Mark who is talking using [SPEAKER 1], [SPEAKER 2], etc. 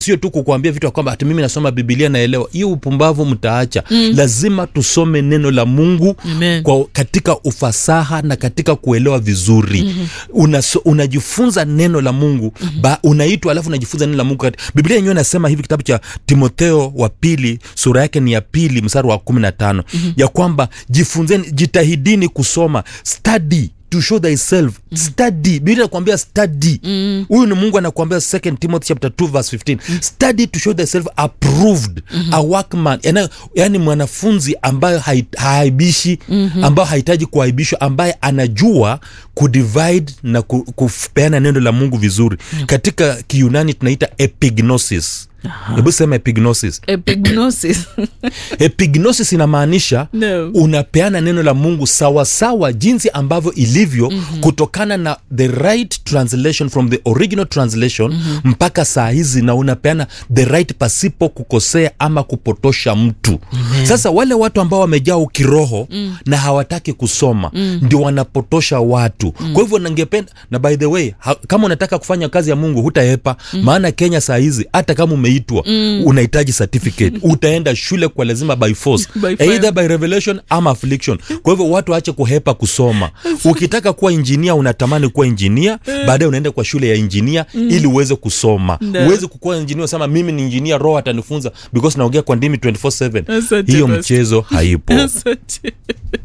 [SPEAKER 1] sio tu kukuambia vitu ya kwamba hati mimi nasoma bibilia naelewa hiyo upumbavu mtaacha mm. lazima tusome neno la mungu
[SPEAKER 2] Amen.
[SPEAKER 1] kwa katika ufasaha na katika kuelewa vizuri mm-hmm. Unaso, unajifunza neno la mungu mm-hmm. ba, unaitwa alafu unajifunza neno la mungu kati- biblia yenyewe inasema hivi kitabu cha timotheo wa pili sura yake ni ya pili mstari wa kumi na tano mm-hmm. ya kwamba jifunzeni jitahidini kusoma study to show thyself mm. study biblia inakuambia study huyu ni mungu anakuambia 2 timothy chapter 2 verse 15 study to show thyself approved mm-hmm. a workman yani, yani mwanafunzi ambayo hai- haaibishi mm-hmm. ambayo hahitaji kuaibishwa ambaye anajua kudivide na ku, kupeana neno la mungu vizuri mm-hmm. katika kiunani tunaita epignosis hebu sema epignosis
[SPEAKER 2] epignosis
[SPEAKER 1] epignosis inamaanisha
[SPEAKER 2] No.
[SPEAKER 1] unapeana neno la mungu sawasawa sawa, jinsi ambavyo ilivyo mm-hmm. kutokana na the right translation from the original translation mm-hmm. mpaka saa hizi na unapeana the right pasipo kukosea ama kupotosha mtu mm-hmm. sasa wale watu ambao wamejaa ukiroho mm. na hawataki kusoma mm. ndio wanapotosha watu mm. kwa hivyo nangependa na by the way ha, kama unataka kufanya kazi ya mungu hutaepa mm. maana kenya saa hizi hata kama umeitwa mm. unahitaji certificate utaenda shule kwa lazima by force
[SPEAKER 2] By fire.
[SPEAKER 1] either by revelation ama affliction kwa hivyo watu waache kuhepa kusoma ukitaka kuwa injinia unatamani kuwa injinia baadaye unaenda kwa shule ya injinia ili uweze kusoma
[SPEAKER 2] No.
[SPEAKER 1] uweze kukuwa injinia usema mimi ni injinia roho atanifunza because naongea kwa ndimi 24/7
[SPEAKER 2] Asante,
[SPEAKER 1] hiyo
[SPEAKER 2] Pastor.
[SPEAKER 1] mchezo haipo
[SPEAKER 2] Asante.